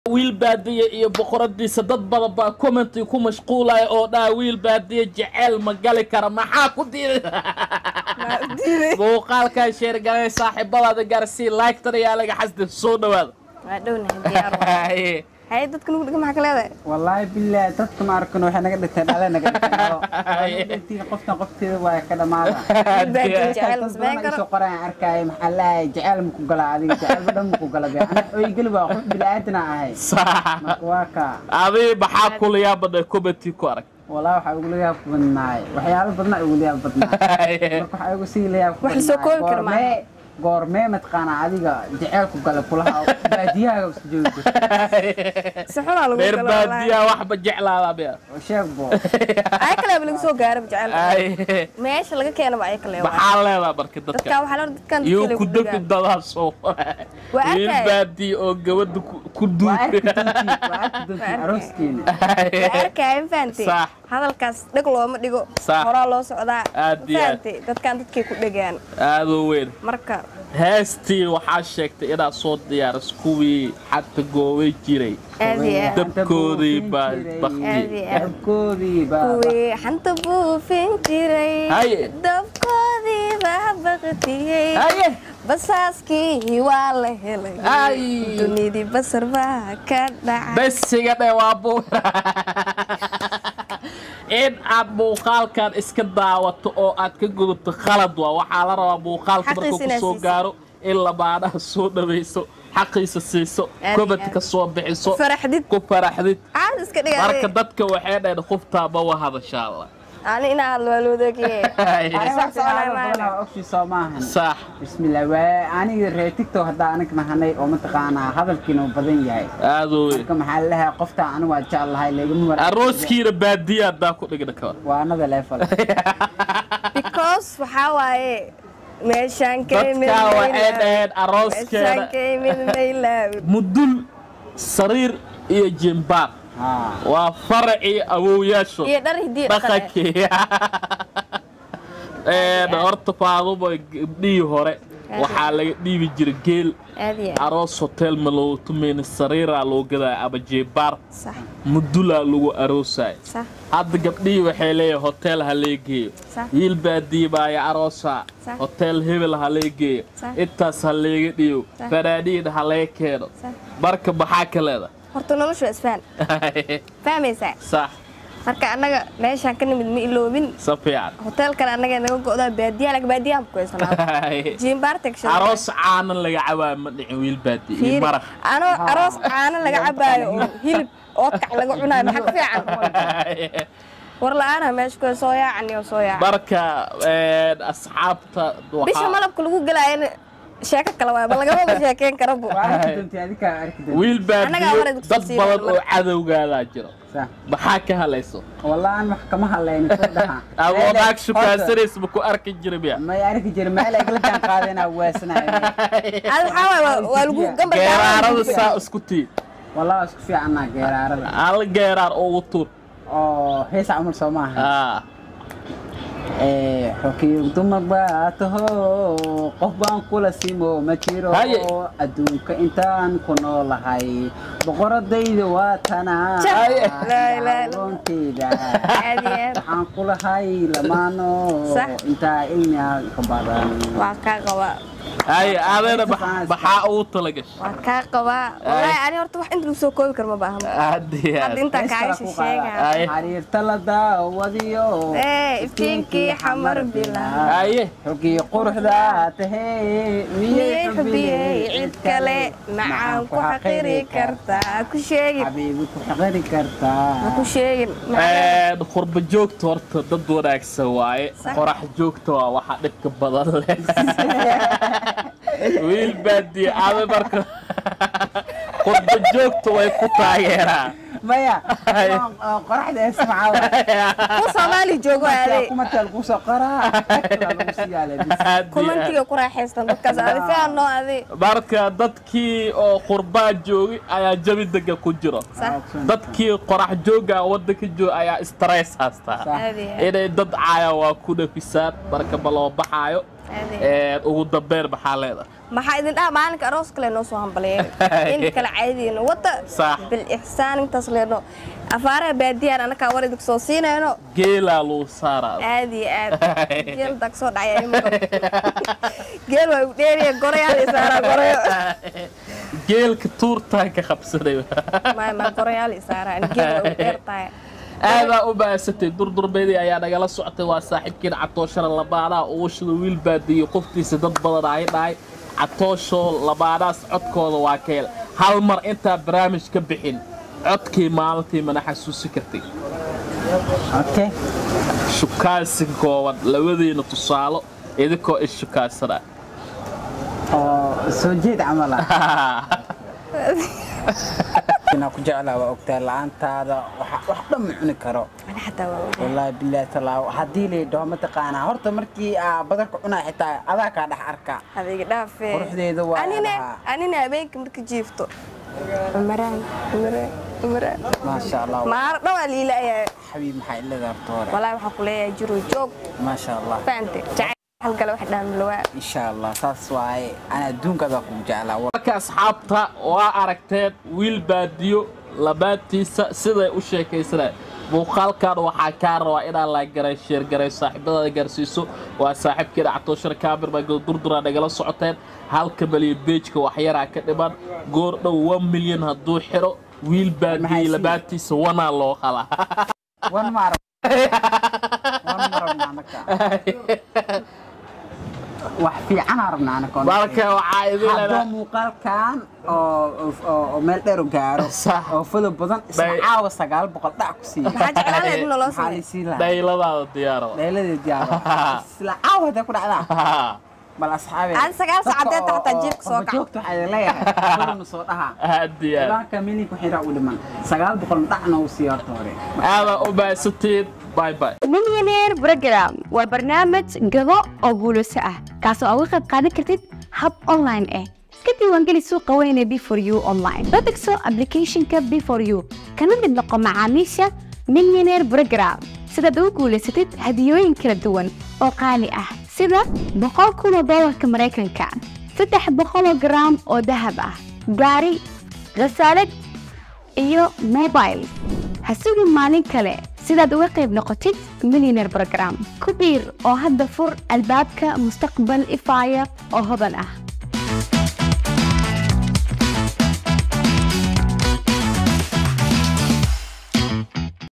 wiil baadiye iyo boqoradiisa dad badan baa commenti ku mashquulaya oo dhaa wiil baadiye jeceyl ma gali kara maxaa ku diiday muuqaalkan sheergalay saaxiibadaada gaarsii laygtan ayaa laga xasdi soo dhawaada waa dhownahay diyaar waay. haye dadka nugu dhiga maxaa ka leedahay wallaahi bilaahi dadka ma arkan waxay naga dhigteen dhale naga dhigteen qoftan qofteeda waa ka dhamaada Baadiye dad jecel ma samayn badan karo isoo qoraan arkaayo maxaa lahay jecel ma ku gala adiga jecelba dhan ma ku gala be ana oygeli waa qof bilaadanaa ahay sax marka waa kaa adii maxaa kula yaabadha commenti ku arag walaa waxaa ugu layaab badnaay waxyaalo badna ugu layaab badnaay marka waxaa ugu sii layaab Wax la soo koobi karo maaha. goormee goormee mataqaana adiga jecel ku gala kulaha baadiyahaaga isku joogo si xunaa lagu reer galo baadiyaa waxba jeclaada bea sheeg bo ay kaleeba lagu soo gaaraba jecel Ay, meesha laga keenaba ay kale waay. maxaa leedaa marka dadka dadka waxaa loo dadkan iyo dadka ku lagu dafi dhigaan. dadaasoo Waa wiil arkay. baadiye oo gabadha ku- ku waa arki duubi doontiin waa arki doontiin arooskeena waa arkaya ma fahantay Sax. hadalkaas dheg looma dhigo Sax. horaa loo socdaa Aad ma iyo aad. fahantay dadkan dadkay ku dhegaan aadoo weyn marka heestii waxaa sheegtay inaad soo diyaaris kuwii xagta goobay jiray aad iyo aad dabkoodii baa bakti Aad iyo aad. dabkoodii baa kuwii xanta buufin jiray Haye. dabkoodii baa baqtiyey haye basaaskii waa la helay Ay. dunidii basar baa ka dhacay besiga dhe waa bu in aad muuqaalkan iska daawato oo aad ka gudato khalad waa waxaa la rabaa muuqaalka markuu Xaqiisa inaad kusoo siiso. gaaro in lamaanaha soo dhawayso xaqiisa siiso Aad iyo comment ka aad. soo bixiso faraxdid ku faraxdid caad iska marka dhigaa dadka waxay dhaheen qoftaa ma wahadasha alla ani inaa hadlo waa loodagiye Aniga Sax soconaya waxyaalo maana. badan oo ogsi soo maahan sax bismillah waa aniga reer tiktok haddaa aniga nahanay oo mataqaanaa hadalkiina uu badan yahay aadoo weyn marka maxaa lalahay qofta anigu waa jeclahay lagama mar arooskiina baadiya haddaa ku dhigna kawan waa another level because waxaa waaye meeshaan ka imid dadkaa waxay maylaawin. dhaheen meeshaan arooskeeda ka imid maylaawin mudul sariir iyo jimbaar haa waa faracii awowyaasho iyo dhar hidiyo dhaqan dhaqankii Een, horta faadumo gabdhihii hore waxaa laga dhiibi jiray geel aad iyo aad aroos hotel ma loogu tumayna sariiraa loo gadaya ama jeebaar sax mudulaa lagu aroosaya sax hadda gabdhihii waxay leeyahay hotel ha lee geeyo Sax. wiil baadiye baaya aroosa Sax. hotel hebel ha lee geeyo Sax. intaas ha leega dhiyo Sax. fanaaniin ha lee keeno sax marka maxaa ka leeda horta noloshu waa isfahan fahmaysaa sax marka annaga meeshaan ka nimid ma iloobin si fiican hoteelkan annaga naga go'daa baadiyaha laga baadiyaha ku haysanaa jiimbaarta aroos caanan laga cabaa ma dhicin wiil baadiye iyo fiiri maraq anoo aroos caano laga cabaayo oo hilib oodkac laga cunaayo maxaa ka fiican war la-aanaha meesha ku soo yaacani oo soo yaaca marka een, asxaabta bisha waxaa malabka lagu gelaayana sheeko kale waay ba lagamaba sheekeyn kara bu waa arki doontii adikaa arki doontii wiil Annagaa baadiyo hore dugsi dad sii badan wadnay. oo cadowgaadaa jiro sax maxaa ka halayso wallah aan wax kama hadlayni soo dhaha adoo naag shukaansanaysa ma ku arki jira miya may arki jira meel ay kala jaan qaadeenaa waasanayo ad waxaa waay waa- waa lagu gamba geeraarada saa isku tii wallah waa isku fiicannaa geeraarada alla geeraar ugu tuur oo heesa camal soo maaha Ah, xokiig dumar baa taho qof baan kula simo ma jiro Haye. adduunka intaan ku noolahay boqoradayda waa tanaa Haye. Laa ilaaha illa aqoonteyda aad iyo aad waxaan kulahay lamaano Sax. intaa ilmiga ka badan waa kaa qabaa haye adana max- maxaa ugu talagashay waa kaa qabaa wallaahi ani horta wax inta lagu soo koobi karo ma baahan aad iyo hadda aad intaa Hees kaaga kale ku qaada. shisheega Haye. xariirta la daawadiyo ee iftiinkii xamar bilaa haye xogii quruxda tahee miyay xubiyey cid kale macaan ku xaqiri kartaa ku sheegin xabiibi ku xaqiri kartaa ma ku sheegin Een, qurba joogta horta dad wanaagsan waaye Sax. qorax joogta waa waxa dhibka badan leh wiil baadiye ada marka qurba joogta way ku taageeraan maya Haye. qoraxda ee simcaa ku soomaali joogo aaday kumatal kusoo qoraa lagu sii yaala bis Aad iyo aad. kumantiga ku raaxaystan dadkaas adi fiican noo adi marka dadkii oo qurbaa joogay ayaa jabi dega ku jiro sax dadkii qorax jooga waddanka jooga ayaa stress haystaa Sax. aadi inay dad caaya waa ku dhafisaan marka ma loo baxaayo Aad iyo Ee, ugu dambeyn maxaa leedahay maxaa idin dhaha maalinka aroos kale noo soo hambaleeya inta kale caadiina wada Sax. bil ixsaan intaas leeno afaaraha baadiyaan anakaa war idinku soo siinayno geelaa lagu saaraa aad iyo aad geel dag soo dhacaya ima geel waa u dheeriya gorayaal isaaraa gorayo geelka tuurtaanka qabsaday maya ma gorayaal isaaraa geel waa u dheertahay aadaa u baasatay durdurbeedii ayaa nagala socotay waa saaxiibkiin catooshana labaanaha uushada wiil baadiyey qoftiisa dad badan ay dhahay catoosho labaanahaas codkooda waa keel hal mar intaa barnaamij ka bixin codkii maalintii mana xasuusi kartay okay shukaansi kooban labadiina tusaalo idinkoo isshukaansana oo soo jeed camal ah inaan ku jeclaa waa ogtaa la'aantaada waxa- wax dhan ma cuni karo ana xataa waa ogahay. wallaahi bilaahi talaa haddii laydhaho mataqaanaa horta markii aa badarka cunaa xitaa adaa kaa dhex arkaa adiga dhaafee Quruxdeeda waa anina lahaa. anina habeenka marka jiifto umaraan umaraan umaraan maasha allah maar dhawaa liila ayaa xabiib maxaa ilada horta hore walaahi waxaan ku leeyahay jiro joog maasha allah faante jacayl halgale wax dhaamilawaa insha allah saas waaye ana adduunkaadaa kugu jeclaa marka asxaabta waa aragteen wiil baadiyo labaadtiisa siday u sheekaysanay muuqaalkan waxaa kaa rabaa inaa laagaray sheergaray saaxiibadaada gaarsiiso waa saaxiibkeena catooshar kaamir baa durdura nagala socoteen halka malyan beejka waxyaraa ka dhiman goor dhow one milyan hadduu xiro wiil baadiye Maxay sii- labaadtiisa wanaa loo qalaa wan maar wan ma rabna anaka wax fiicanaa rabna anaka marka waxaa idin haddoo leedahay muuqaalkan oo oo- oo meel dheer u gaaro Sax. oo fado badan isla Bay- caawa sagaal boqol dhac ku siiya maxaa jeclaan lahayd in naloo maxaa sameeyo lisii lahaa dhayladaada diyaaro dheeladeed jaaro isla caawa hadday ku dhacdaa bal asxaabe Aan sagaal saacadeed xataa jiifka soo kac. joogta waxaa leeyahay fadhuna soo dhaha diyaar ilaanka milinka xiraa u dhiman sagaal boqol dhacna uu siiya horta hore aadaa u baahsantiin bye bye millionaire program waa barnaamij gado oo guulayso ah kaasoo aad uga qayb qaadan kartid hab online ah iska diiwaangeli suuqa weyn ee b4 u online la degso applicationka b4 u kana mid noqo macaamiisha millionaire program sidaad ugu guulaysatid hadiyooyin kala duwan oo qaali ah sida boqol kun oo doolarka maraykanka saddex boqol oo garaam oo dahab ah gaari khasaalad iyo mobile ha sugin maalin kale sidaad uga qayb noqotid millionaire program ku biir oo hadda fur albaabka mustaqbal ifaya oo hodan ah